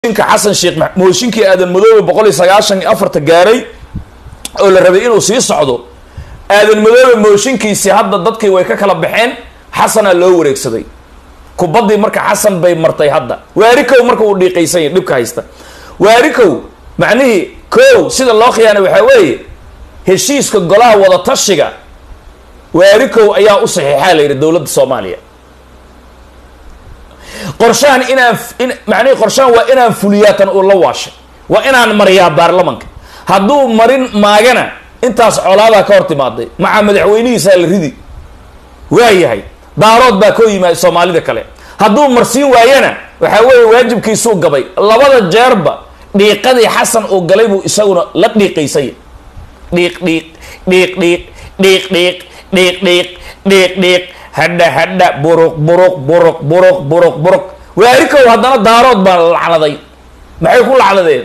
mooshinka xasan sheekh mooshinkii aadan madoobe boqol iyo sagaashan iyo afarta gaaray oo la rabay inuu sii socdo aadan madoobe mooshinkiisii hadda dadkii way ka kala baxeen xasanaa loo wareegsaday kubaddii marka xasan bay martay hadda waarikow marka uu dhiiqaysan yahy dhibka haysta waarikow macnihii kow sida loo khiyaanay waxaa weeye heshiiska golaha wadatashiga waarikow ayaa u saxiixaa la yidhi dowladda soomaaliya qorshahan inaan in macnihii qorshahan waa inaan fuliyaatan uu la waashay waa inaan mariyaa baarlamanka hadduu marin maagana intaas colaadaa ka hor timaaday maca madaxweynihiisaa la ridi waayahay daarood baa koo yimaada soomaalida kale hadduu marsiin waayana waxaa weeye waajibkiisuu gabay labada jeerba dhiiqadii xasan uu galay buu isaguna la dhiiqaysay dhiiq dhiiq dhiiq dhiiq dhiiq dhiiq dhiiq dhiiq dhiiq dhiiq hadha hadha buruq buruq buruq buruq buruq buruq waarikow haddana daarood baa lacnaday maxay ku lacnadeen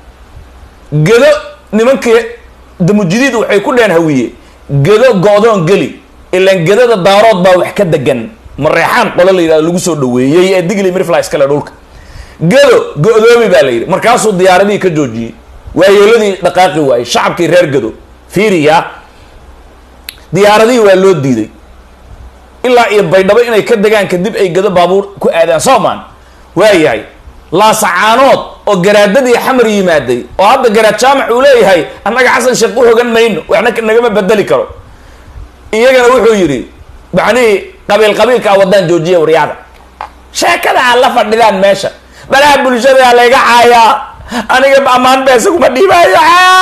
gedo nimankii damujidiid waxay ku dheen hawiye gedo go-doon geli ilaan gedada daarood baa wax ka degan mareexaan qolo la yidhahdo lagu soo dhaweeyey ee digli mirfly iskale dhulka gedo go-doomi baa la yidhi markaasuu diyaaradihii ka joojiyey waayeeladii dhaqaaqi waayey shacabkii reer gedo fiiriya diyaaradihii waa loo diiday ilaa iyo baydhabo inay ka degaan kadib ay gedo baabuur ku aadaan soomaan waayahay laasacaanood oo garaadadii xamar yimaaday oo hadda garaad jaamac uu leeyahay annaga xasan sheekh u hogan mayno waxna nagama bedeli karo iyagana wuxuu yidhi macnihii qabiil qabiilka a wadaan joojiya waryaada sheekada aad la fadhidaan meesha balaha bulshada layga caayaa aniga ammaan beesa kuma dhiibaayo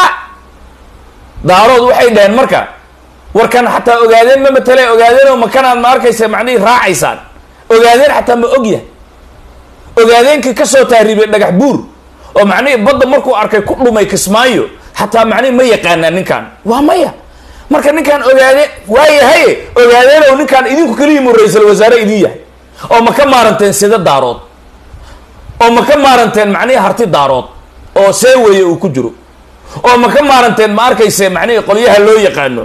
daarood waxay dhaheen marka warkan xataa ogaadeen ma matale ogaadeen oo makanaad ma arkaysa macnihii raacaysaan ogaadeen xataa ma ogyahay ogaadeenkii kasoo taariibay dhagax buur oo macnihii badda markuu arkay ku dhumay kismaayo xataa macnihi ma yaqaanaa ninkan waa maya marka ninkaan ogaade waayahaye ogaadeen oo ninkaan idinku keliyimu ra-iisal wasaare idin yahay oo ma ka maaranteen sida daarood oo ma ka maaranteen macnihii harti daarood oo see weeye uu ku jiro oo ma ka maaranteen ma arkayse macnihii qolyaha loo yaqaano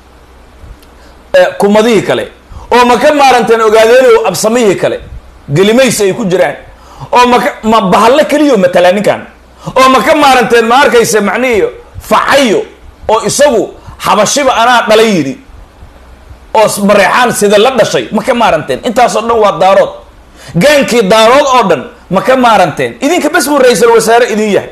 kumadihii kale oo ma ka maaranteen ogaadeeno absamihii kale gelimaysi ay ku jiraan oo maka ma bahallo keliyo matalaa ninkan oo ma ka maaranteen ma arkayse macnihii facayo oo isagu xabashiba anaa dhalay yidhi oo mareexaan sida la dhashay ma ka maaranteen intaasoo dhan waa daarood gaankii daarood oo dhan ma ka maaranteen idinka bes buu ra-iisal wasaare idin yahay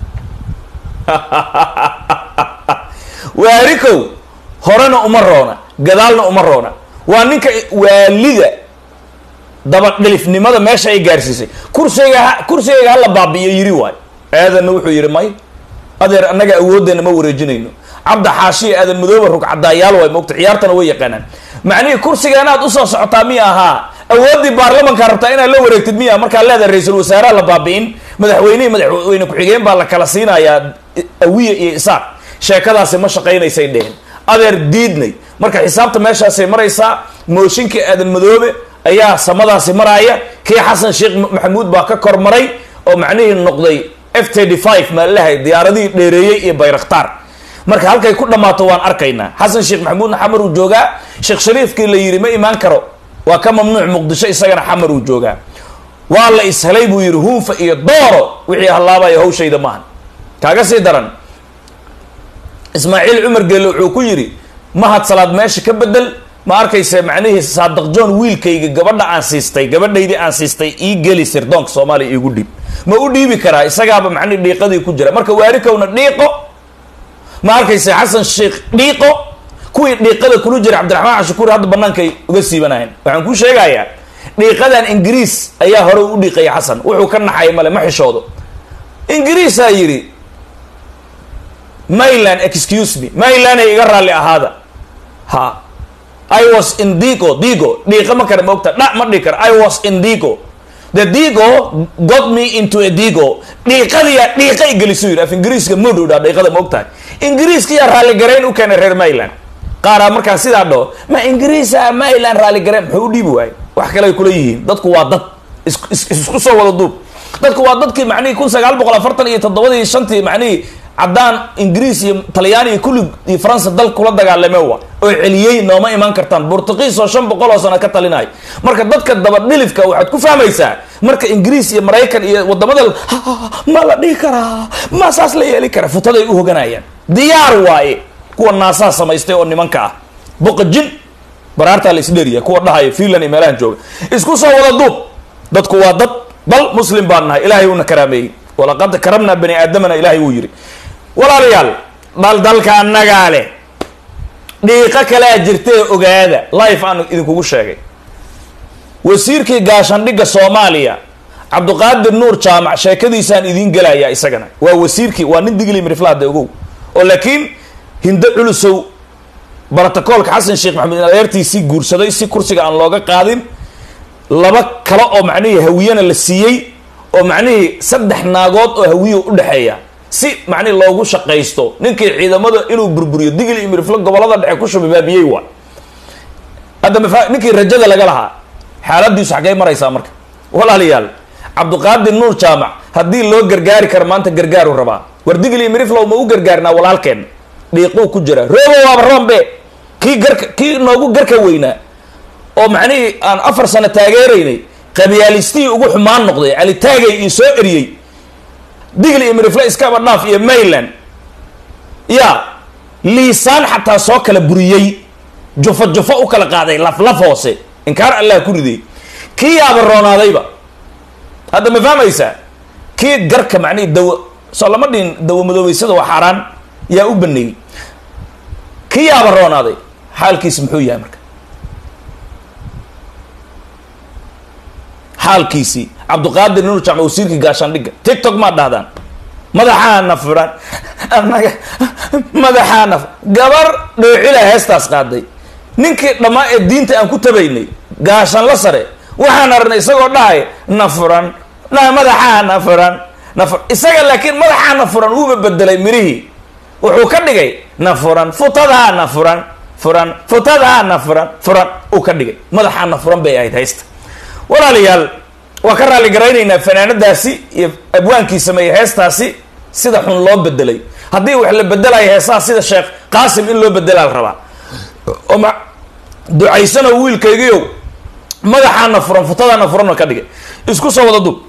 waarikow horena uma roona gadaalna uma roona waa ninka waalida dabadhilifnimada meesha ay gaarsiisay kursiga ha kursigayga hala baabi'iyo yiri waayo aadanna wuxuu yidhi may adeer annaga awooddeena ma wareejinayno cabda xaashiya aadan madooba rugcadaayaal waay moogta ciyaartana way yaqaanaan macnihii kursigaanaad usoo socotaa miya ahaa awooddii baarlamankaa rabtaa inaad la wareegtid miya markaa leedahay ra-iisul wasaaraha la baabi'in madaxweynihii madaxweyne ku-xigeen baa la kala siinayaa awiya iyo isaaq sheekadaasi ma shaqaynaysay dheheen adeer diidnay marka xisaabta meeshaasay maraysaa mooshinkii aadan madoobe ayaa samadaasi maraaya kii xasan sheekh maxamuud baa ka kor maray oo macnihii noqday f thirty five maalahay diyaaradihii dheereeyey iyo bayraktaar marka halkay ku dhammaato waan arkaynaa xasan sheekh maxamuudna xamar uu joogaa sheekh shariifkii la yidhi ma imaan karo waa ka mamnuuc muqdisho isagana xamar uu joogaa waa la ishelay buu yidhi huunfa iyo dooro wixii hallaabayo hawshayda maahan kaaga sii daran ismaaciil cumar geelle wuxuu ku yidhi mahad salaad meesha ka bedel ma arkayse macnihii saadaq john wiilkayga gabadha aan siistay gabadhaydii aan siistay ii geli sirdoonka soomaaliya iigu dhiib ma u dhiibi karaa isagaaba macnihi dhiiqadii ku jira marka waarikowna dhiiqo ma arkayse xasan sheekh dhiiqo kuwii dhiiqada kula jira cabdiraxmaan cashukuuri hadda bannaankay uga siibanayen waxaan kuu sheegayaa dhiiqadan ingiriis ayaa hore u dhiiqaya xasan wuxuu ka naxay male ma xishoodo ingiriisaa yidhi mayland excuse me maylanay iga raalli ahaada ha i was in digo digo dhiiqa ma kara maogta dha ma dhihi kara i was in digo the digo got me into a digo dhiiqadiyaa dhiiqa i gelisu yidhi af ingiriiska moodhow dhaa dhiiqada ma og tahay ingiriiska yaa raalligarayn u keenay reer mayland qaaraa markaa sidaa dhaho ma ingiriisa mayland raalligarayn muxuu u dhiibi waayo wax kale ay kula yihiin dadku waa dad isku soo wada duub dadku waa dadkii macnihii kun sagaal boqol afartan iyo toddobadii shantii macnihii caddaan ingiriis iyo talyaani iyo kulli iyo faransa dal kula dagaalame wa oo celiyey nooma imaan kartaan bortuqiis oo shan boqol oo sano ka talinaya marka dadka dabadhilifka waxaad ku fahmaysaa marka ingiriis iyo maraykan iyo wadamada ma la dhihi karaa ma saas la yeeli karaa futaday u hoganayaan diyaar waaye kuwa naasaha samaystay oo nimanka ah boqojin baraartaa la isdheeriya kuwa dhahaya finland iyo meelahan jooga isku soo wada duub dadku waa dad bal muslim baan nahay ilaahay uuna karaameeyey walaqad karamnaa bani aadamana ilaahay wuu yidhi walaalayaal dhaldalka annagaa leh dhiiqo kalea jirtee ogaada life aan idinkugu sheegay wasiirkii gaashandhigga soomaaliya cabduqaadir nuur jaamac sheekadiisaan idiin gelayaa isagana waa wasiirkii waa nin digli miriflahda ogow oo laakiin hindo culusow brotocoolka xasan sheekh maxamed adeertiisii guursaday si kursiga aan looga qaadin laba kale oo macnihii hawiyena la siiyey oo macnihii saddex naagood oo hawiyo udhexeeya si macnihi loogu shaqaysto ninkii ciidamada inuu burburiyo digli iyo miriflo gobolada dhexe ku shababaabiyey waa hadda mafa ninkii rajada laga lahaa xaaladiisu xaggay maraysaa marka walaalayaal cabduqaadir nuur jaamac haddii loo gargaari karo maanta gargaaru rabaa war digli iyo miriflow ma u gargaarnaa walaalkeen dhiiquu ku jira roobo waaba roombe kii garka kii noogu garka weynaa oo macnihii aan afar sano taageeraynay qabyaalistii ugu xumaan noqday cali taagay io soo eriyey digli iyo mirifle iskaba dhaaf iyo mayland ya liisaan xataa soo kala buriyey jufo jufo u kala qaaday laf laf hoose inkaar allah ku riday kii yaaba roonaadayba hadda ma fahmaysaa kii garka macnihi dawa soo lama dhihin dawa madoobeysada waa xaaraan yaa u baneeyey kii yaaba roonaaday xaalkiisi muxuu yahay marka xaalkiisii cabduqaadir nuur jaamac wasiirkii gaashaandhigga tictok maad dhahdaan madaxaana furan anaga madaxaana gabar dhoocila heestaas qaaday ninkii dhammaa ee diinta aan ku tabaynay gaashanla sare waxaan arnay isagoo dhahay na furan na madaxaana furan na fu isaga laakiin madaxaana furan wuuba bedelay mirihii wuxuu ka dhigay na furan futadaana furan furan futadaana furan furan uu ka dhigay madaxaana furan bay ahayd haysta walaalayaal waa ka raali garaynaynaa fanaanadaasi iyo abwaankii sameeyey heestaasi sida xun loo bedelay haddii wax la bedelayo heesaha sida sheekh qaasim in loo bedelaa la rabaa oo ma ducaysano wiilkaygiiow madaxaana furan futadaana furanoo ka dhigay isku soo wada dub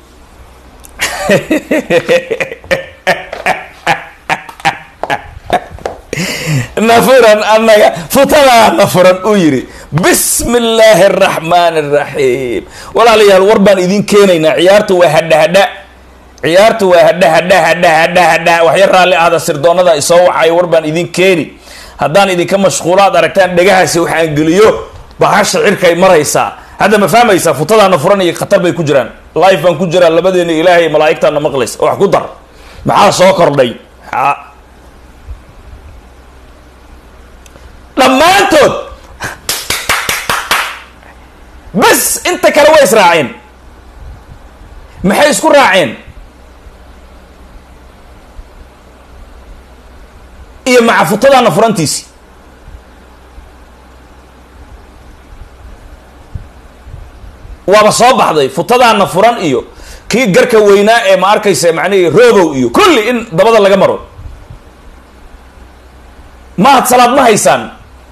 nafuran annaga futadaana furan uu yidhi bismi illaahi araxmaan araxiim walaalayaal war baan idin keenaynaa ciyaartu waa hadha hadha ciyaartu waa hadha hadha hadha hadha hadha waxya raalli ahda sirdoonada isoo wacayo war baan idin keeni haddaan idinka mashquulo aad aragtaan dhegahaasi waxaan geliyo bahasha cirkay maraysaa hadda ma fahmaysaa futadaana furan iyo khatar bay ku jiraan life baan ku jiraa labadeena ilaahay malaa'igtaana maqlaysa wax ku dar maxaa soo kordhay dhammaantood bas inta kale way israaceen maxay isku raaceen iyo maca futadaana furantiisi waaba soo baxday futadaana furan iyo kii garka weynaa ee ma arkaysa macnihii roobow iyo kulli in dabada laga maro mahad salaad ma haysaan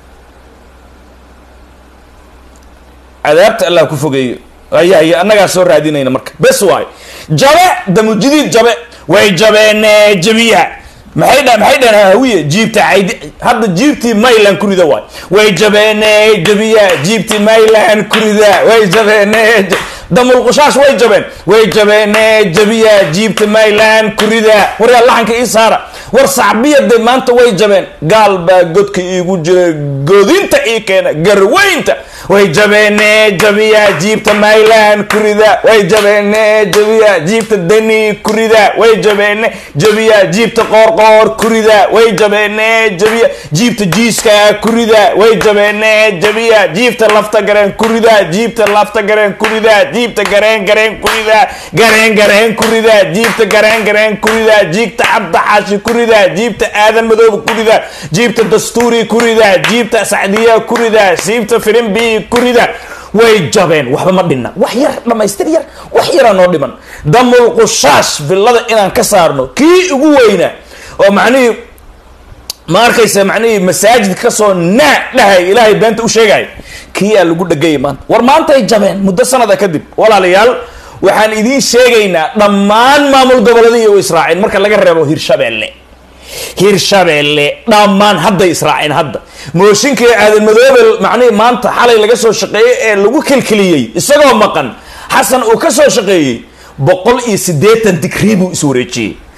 cadaabta allah ku fogeeyo ayay annagaa soo raadinayna marka bes waayo jabe damujidiid jabe way jabeene jabiya maxay dha maxay dhaheen hawiye jiibta caydi hadda jiibtii mayland ku rida waay way jabeene jabiya jiibtii mayland ku rida way jabeene damulqushaash way jabeen way jabeene jabiya jiibta mayland ku rida waryaa laxanka ii saara war sacbiyade maanta way jabeen gaal baa godka iigu jira godinta ii keena garweynta way jabeene jabiya jiibta mayland kurida way jabeene jabiya jiibta dani kurida way jabeene jabiya jiibta qoorqoor kurida way jabeene jabiya jiibta jiiska kurida way jabeene jabiya jiibta lafta gareen kurida jiibta lafta gareen kurida jiibta gareen gareen kurida gareen gareen kurida jiibta gareen gareen kurida jiibta cabdaxaashi kurida jiibta aadan madoob kurida jiibta dastuuri kurida jiibta sacdiya kurida jiibta firimbi kurida way jabeen waxba ma dhinna wax yar dhamaystir yar wax yaraa noo dhiman damulqushaash villada inaan ka saarno kii ugu weynaa oo macnihii ma arkaysa macnihii masaajid kasoo naa dhahay ilaahay beenta u sheegay kiyaa lagu dhegayay maanta war maantay jabeen muddo sanada kadib walaalayaal waxaan idiin sheegaynaa dhammaan maamul goboleedii way israaceen marka laga reebo hirshabeelle hirshabeelle dhammaan hadday israaceen hadda mooshinkii aadan madoobe macnihii maanta xalay laga soo shaqeeyey ee lagu kelkeliyey isagoo maqan xasan uu ka soo shaqeeyey boqol iyo siddeetan digrii buu is wareejiyey